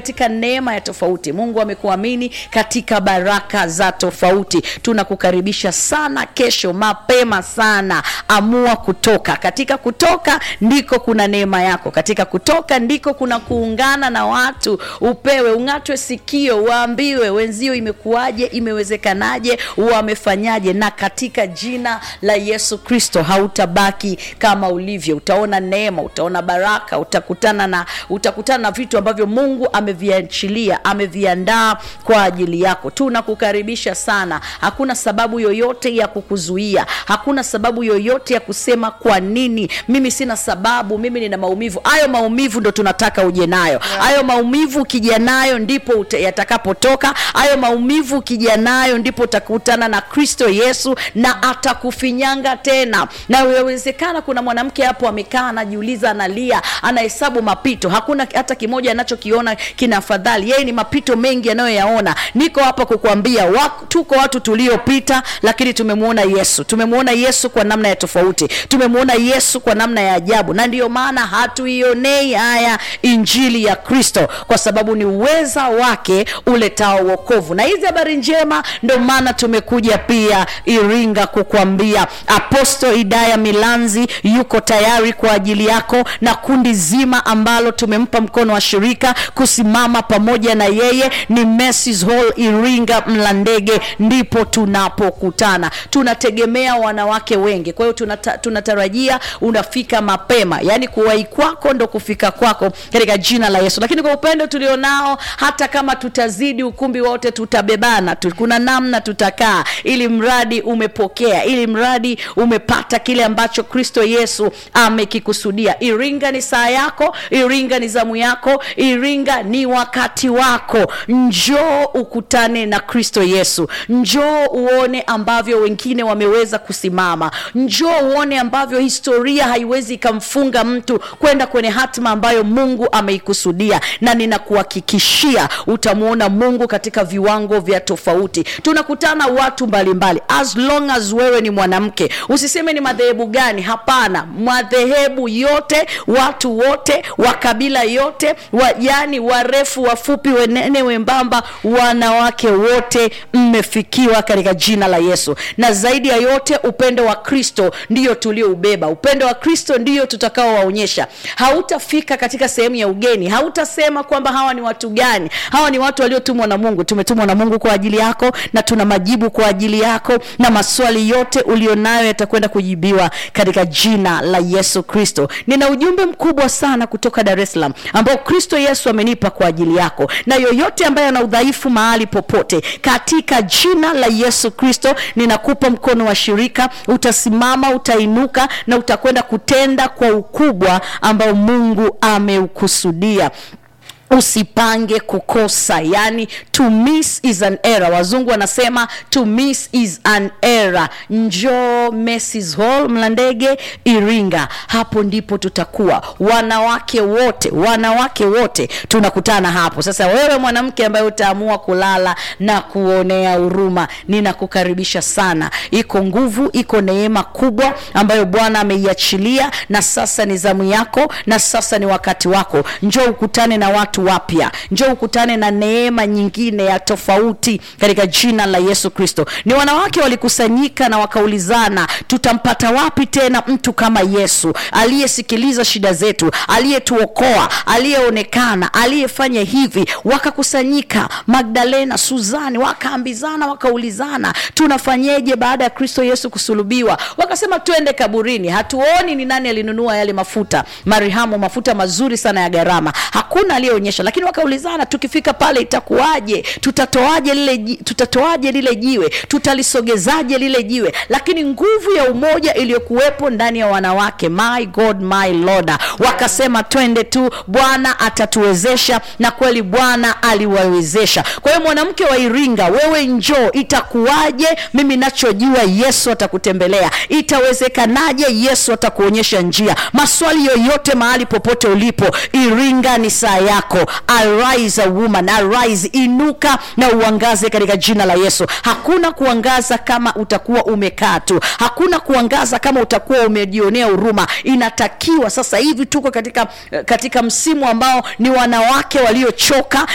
katika neema ya tofauti mungu amekuamini katika baraka za tofauti tunakukaribisha sana kesho mapema sana amua kutoka katika kutoka ndiko kuna neema yako katika kutoka ndiko kuna kuungana na watu upewe ung'atwe sikio waambiwe wenzio imekuwaje imewezekanaje wamefanyaje na katika jina la yesu kristo hautabaki kama ulivyo utaona neema utaona baraka utakutana na utakutana na vitu ambavyo mungu ameviachilia ameviandaa kwa ajili yako tunakukaribisha sana hakuna sababu yoyote ya kukuzuia hakuna sababu yoyote ya kusema kwa nini mimi sina sababu mimi nina maumivu hayo maumivu ndo tunataka uje nayo hayo maumivu ukija nayo ndipo uta- yatakapotoka hayo maumivu ukija nayo ndipo utakutana na kristo yesu na atakufinyanga tena na yawezekana kuna mwanamke hapo amekaa anajiuliza analia anahesabu mapito hakuna hata kimoja anachokiona kina afadhali yeye ni mapito mengi anayoyaona niko hapa kukuambia wa, tuko watu tuliopita lakini tumemwona yesu tumemwona yesu kwa namna ya tofauti tumemwona yesu kwa namna ya ajabu na ndiyo maana hatuionei haya injili ya kristo kwa sababu ni uweza wake uletao wokovu na hizi habari njema ndo maana tumekuja pia iringa kukwambia aposto idaya milanzi yuko tayari kwa ajili yako na kundi zima ambalo tumempa mkono wa shirika kusimama pamoja na yeye ni Macy's Hall iringa mlandege ndipo tunapokutana tunategemea wanawake wengi kwa hiyo tunata, tunatarajia unafika mapema yaani kuwahi kwako ndo kufika kwako katika jina la yesu lakini kwa upendo tulionao hata kama tutazidi ukumbi wote tutabebana tu, kuna namna tutakaa ili mradi umepokea ili mradi umepata kile ambacho kristo yesu amekikusudia iringa ni saa yako iringa ni zamu yako iringa ni wakati wako njoo ukutane na kristo yesu njoo uone ambavyo wengine wameweza kusimama njoo uone ambavyo historia haiwezi ikamfunga mtu kwenda kwenye hatima ambayo mungu ameikusudia na ninakuhakikishia utamwona mungu katika viwango vya tofauti tunakutana watu mbalimbali as long as wewe ni mwanamke usiseme ni madhehebu gani hapana madhehebu yote watu wote wa kabila yote wa, yani warefu wafupi wenene wembamba wanawake wote mmefikiwa katika jina la yesu na zaidi ya yote upendo wa kristo ndiyo tulioubeba upendo wa kristo ndiyo tutakaowaonyesha hautafika katika sehemu ya ugeni hautasema kwamba hawa ni watu gani hawa ni watu waliotumwa na mungu tumetumwa na mungu kwa ajili yako na tuna majibu kwa ajili yako na maswali yote ulionayo yatakwenda kujibiwa katika jina la yesu kristo nina ujumbe mkubwa sana kutoka dar es salaam ambao kristo yesu amenipa kwa ajili yako na yoyote ambaye ana udhaifu mahali popote katika jina la yesu kristo ninakupa mkono wa shirika utasimama utainuka na utakwenda kutenda kwa ukubwa ambao mungu ameukusudia usipange kukosa yani to miss is an error wazungu wanasema to miss is an error njoo Macy's Hall mlandege iringa hapo ndipo tutakuwa wanawake wote wanawake wote tunakutana hapo sasa wewe mwanamke ambaye utaamua kulala na kuonea huruma ninakukaribisha sana iko nguvu iko neema kubwa ambayo bwana ameiachilia na sasa ni zamu yako na sasa ni wakati wako njoo ukutane na watu wapya njoo ukutane na neema nyingine ya tofauti katika jina la yesu kristo ni wanawake walikusanyika na wakaulizana tutampata wapi tena mtu kama yesu aliyesikiliza shida zetu aliyetuokoa aliyeonekana aliyefanya hivi wakakusanyika magdalena suzani wakaambizana wakaulizana tunafanyeje baada ya kristo yesu kusulubiwa wakasema twende kaburini hatuoni ni nani alinunua yale mafuta marihamo mafuta mazuri sana ya gharama hakuna aliyeonyesha lakini wakaulizana tukifika pale itakuwaje tutatoaje lile ji- tutatoaje lile jiwe tutalisogezaje lile jiwe lakini nguvu ya umoja iliyokuwepo ndani ya wanawake my god my lord wakasema twende tu bwana atatuwezesha na kweli bwana aliwawezesha kwa hiyo mwanamke wa iringa wewe njoo itakuwaje mimi nachojua yesu atakutembelea itawezekanaje yesu atakuonyesha njia maswali yoyote mahali popote ulipo iringa ni saa yako arise a woman arise inuka na uangaze katika jina la yesu hakuna kuangaza kama utakuwa umekaa tu hakuna kuangaza kama utakuwa umejionea huruma inatakiwa sasa hivi tuko katika katika msimu ambao ni wanawake waliochoka